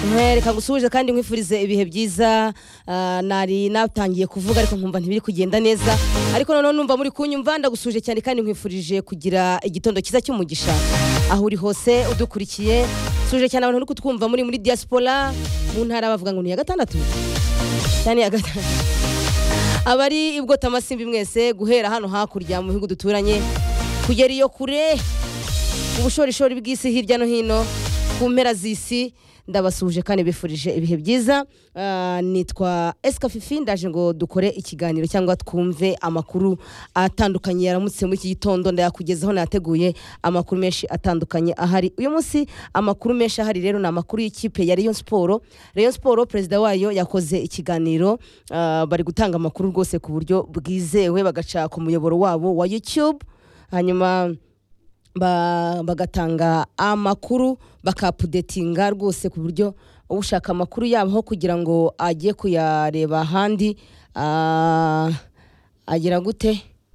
nkwereka gusuhuje kandi nkwifurize ibihe byiza ah, nari natangiye kuvuga ariko nkumva ntibiri kugenda neza ariko noneho numva muri kunyumva ndagusuhuje cyane kandi nkwifurije kugira igitondo cyiza cy'umugisha aho uri hose udukurikiye suje cyane abantu uri kutwumva muri muri diaspora mu ntara bavuga ngo ni iya gatandatu cyane iya gatandatu abari ibwota amasimbi mwese guhera hano hakurya mu bihugu duturanye kugera iyo kure ubushorishori bw'isi hirya no hino ku mpera z'isi ndabasuhuje kandi bifurije ibihe byiza Ah, nitwa esika fifi ndaje ngo dukore ikiganiro cyangwa twumve amakuru atandukanye yaramutse muri iki gitondo ndayakugezaho nateguye amakuru menshi atandukanye ahari uyu munsi amakuru menshi ahari rero ni amakuru y'ikipe ya Rayon Sport Rayon Sport perezida wayo yakoze ikiganiro ah, bari gutanga amakuru rwose ku buryo bwizewe bagaca ku muyoboro wabo wa YouTube hanyuma ba- bagatanga amakuru bakapudetinga rwose ku buryo ushaka amakuru yabo kugira ngo ajye kuyareba ahandi ah, agira gute